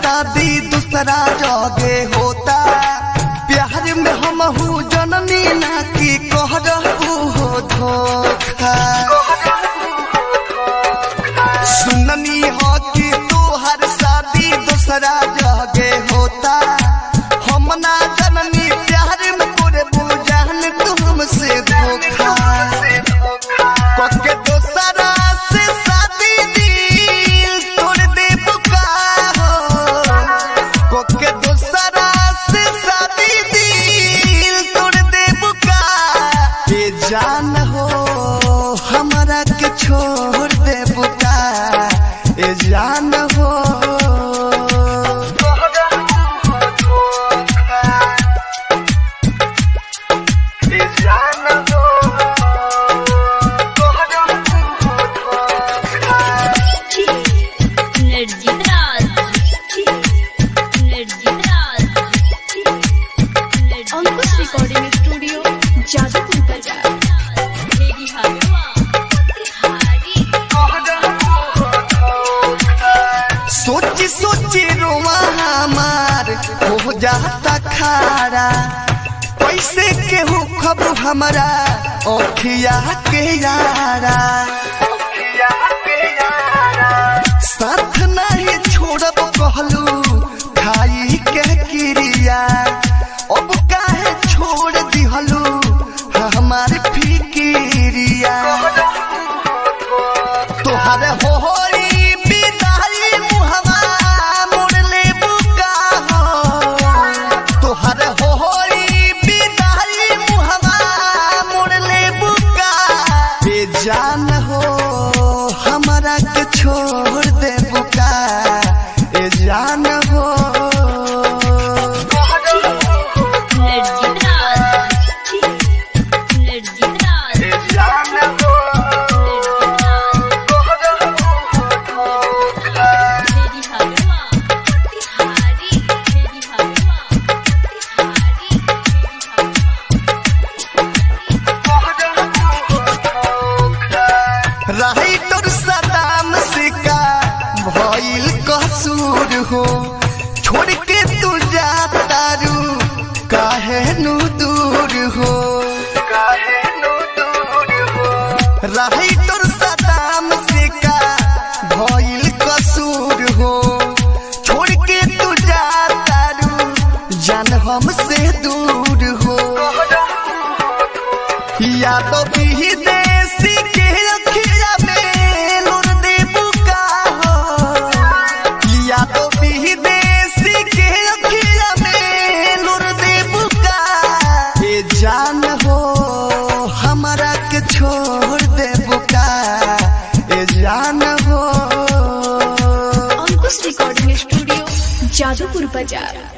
शादी दूसरा जगे होता प्यार में हम हूँ जननी ना की कह रहू हो धोखा सुननी हो कि तोहर शादी दूसरा जगे होता हम ना जननी प्यार में तोरे बुझान तुमसे धोखा कके दोसरा से शादी दिल तोड़ दे बुका हो कके दोसरा से शादी दिल तोड़ दे बुका ये जान हो हमरा के छोड़ दे बुका ये जान हो ये जान हो energy Raj energy Raj Ankush recording studio Jadupur बाजार मेरी हवा तिहारी सोची सोची रोवा हमार हो जाता खारा कैसे केहू खबर हमारा ओखिया के यारा साथ नहीं छोड़ब कहलू खाई के क्रिया अब काहे छोड़ दिहलू हमार फिकिरिया तोहर होरी बिदाई मुहवा मोड़ ले बुका हो तोहर होरी बिदाई मुहवा मोड़ ले बुका बेजान हो हमरा के छोड़ दे बुका ए जान हो एनर्जी राज एनर्जी राज ए जान हो मेरी हवा तिहारी मेरी हवा तिहारी मेरी रही तोर सदाम सिका भइल कसूर हो छोड़ के तू जाता रू काहे नु दूर हो रही तोर सदाम सिका भइल कसूर हो छोड़ के तू जाता रू जान हमसे दूर हो या तो विदेशी के अखिया में लुर दे बुका हो या तो विदेशी के अखिया में लुर दे बुका ये जान हो हमरा के छोड़ दे बुका ये जान हो अंकुश रिकॉर्डिंग स्टूडियो जादूपुर बाजार